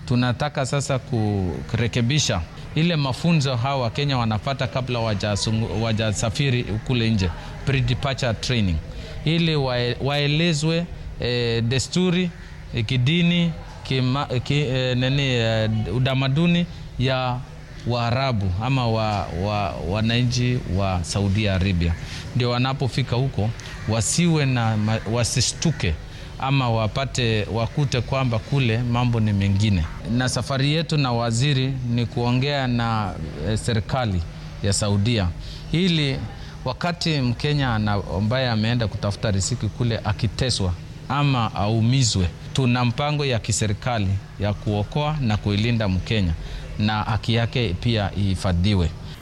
tunataka sasa kurekebisha ile mafunzo hawa Wakenya wanapata kabla wajasafiri kule nje, pre-departure training, ili waelezwe e, desturi e, kidini kima, ki, e, nini e, utamaduni ya Waarabu ama wananchi wa, wa Saudi Arabia, ndio wanapofika huko wasiwe na wasistuke ama wapate wakute kwamba kule mambo ni mengine. Na safari yetu na waziri ni kuongea na e, serikali ya Saudia ili wakati Mkenya ambaye ameenda kutafuta riziki kule akiteswa ama aumizwe, tuna mpango ya kiserikali ya kuokoa na kuilinda Mkenya na haki yake pia ihifadhiwe.